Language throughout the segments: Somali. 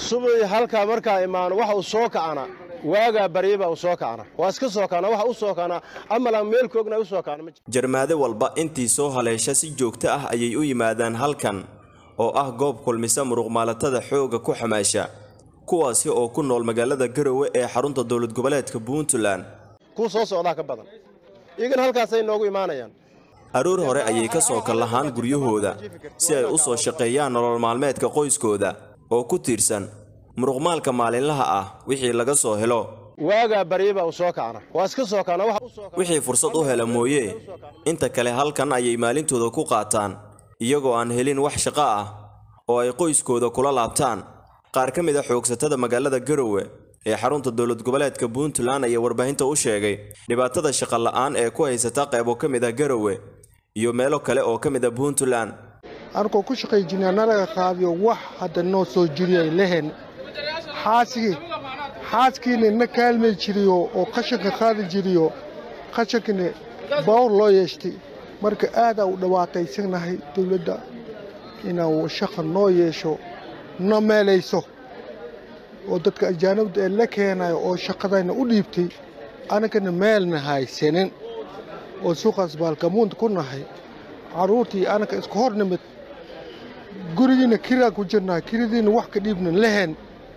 subii halkaa markaa imaano waxa uu soo kacana waagaa baryabaa uu soo kacna waa iska soo kacna waxa u soo kacna amalaan meel koogna u soo kacna ma jiro jarmaade walba intii soo haleesha si joogto ah ayay u yimaadaan halkan oo ah goob kulmisa muruqmaalatada xoogga ku xamaasha kuwaasi oo ku nool magaalada garowe ee xarunta dowlad goboleedka puntland kuu soo socdaa ka badan iyagana halkaasay noogu imaanayaan aroor hore ayay ka soo kallahaan guryahooda si ay u soo shaqeeyaan nolol maalmeedka qoyskooda oo ku tiirsan muruqmaalka maalinlaha ah wixii laga soo helo waagaa baryabaa uu soo kacna waa iska soo kacna waxa u soo wixii fursad u hela mooye inta kale halkan ayay maalintooda ku qaataan iyagoo aan helin wax shaqo ah oo ay qoyskooda kula laabtaan qaar ka mid a xoogsatada magaalada garowe ee xarunta dowlad goboleedka puntland ayaa warbaahinta u sheegay dhibaatada shaqo la'aan ee ku haysata qaybo ka mid a garowe iyo meelo kale oo ka mid a puntland anigoo ku shaqay jirnaa nalaga qaabiyo wax hadda noo soo jiriyay lehen xaasigii xaaskiina na kaalmay jiriyo oo qashanka qaadi jiriyo qashankina bawr loo yeeshtay marka aadaa u dhawaaqaysanahay dowladda inaa shaqa noo yeesho na meelayso oo dadka ajaanibda ee la keenayo oo shaqadayna u dhiibtay anagana meelna haysanin oo suuqaas baalgamuunta ku nahay carruurtii anaga isku hor nimid gurigiina kiraa ku jirnaa kiradiina wax ka dhiibna lehen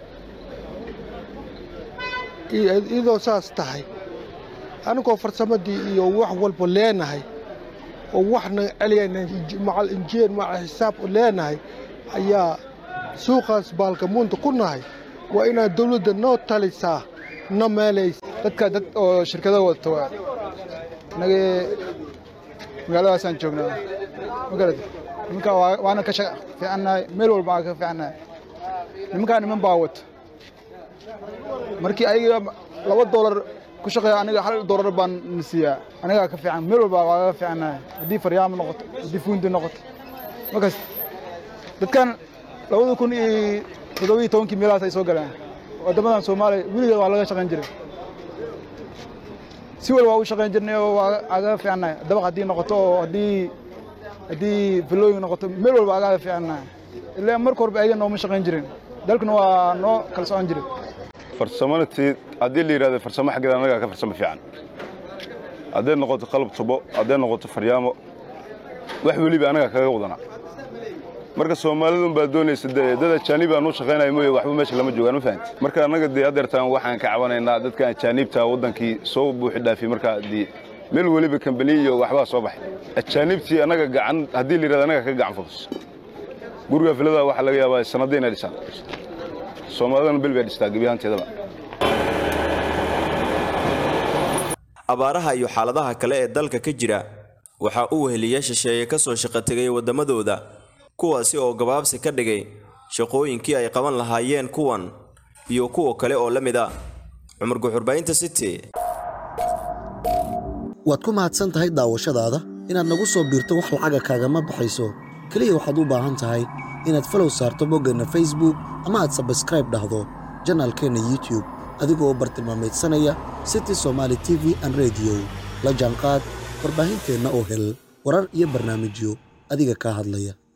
iyadoo saas tahay anigoo farsamadii iyo wax walba leenahay oo waxna celiyayna macal injeen macal xisaab leenahay ayaa suuqaas baalgamuunta ku nahay waa inaad dawladda noo talisaa na meelaysa dadka dad oo shirkado wadata waa inagii magaaladaasaan joognaa magarad nimanka waana ka shaqa fiicannahay meel walba aan ka fiicannahay nimankaa niman baa wata markii ayaga laba doolar ku shaqeeya aniga hal doolar baan na siiyaa anigaa ka fiican meel walba waa ka fiicannahay haddii faryaamo noqoto haddii fuundi noqoto markaas dadkan labada kun iyo toddobiyo tobankii meelahaas ay soo galeen waddamadan soomaaliya weligeed waa laga shaqayn jiray si walba waa u shaqayn jirnay oo waa aga fiicannahay dabaq haddii noqoto oo haddii haddii filooyin noqoto meel walba agaga fiicannahay ilaa marka horba ayaga nooma shaqayn jirin dalkuna waa noo kala socon jiray farsamanatii haddii la yidhahdo farsamo xaggeeda annagaa ka farsamo fiican hadday noqoto qalab tubo hadday noqoto faryaamo wax weliba annagaa kaga wadanaa marka soomaalidun baa doonaysa dee dad ajaanib aan u shaqaynaya mooye waxba meesha lama joogaan ma fahanti marka annaga dee adeertaan waxaan ka cabanaynaa dadka ajaanibta waddankii soo buuxi dhaafiyey markaa dee meel weliba kambani iyo waxbaa soo baxay ajaanibtii annaga gacan haddii la yidhahdo annaga ka gacan fudus guriga filada waxaa laga yaabaa sanadda inay dhisaan soomaalidana bel bay dhistaa gebi ahaanteedaba abaaraha iyo xaaladaha kale ee dalka ka jira waxaa u weheliya shisheeye ka soo shaqo tegay waddamadooda kuwaasi oo gabaabsi ka dhigay shaqooyinkii ay qaban lahaayeen kuwan iyo kuwa kale oo la mid ah cumar guxurbaynta city waad ku mahadsan tahay daawashadaada inaad nagu soo biirto wax lacaga kaagama baxayso keliya waxaad u baahan tahay inaad falow saarto boggeenna facebook ama aad sabskraib dhahdo janaalkeenna youtube adigoo bartilmaameedsanaya city somaali t v an rediyo la jaanqaad warbaahinteenna oo hel warar iyo barnaamijyo adiga kaa hadlaya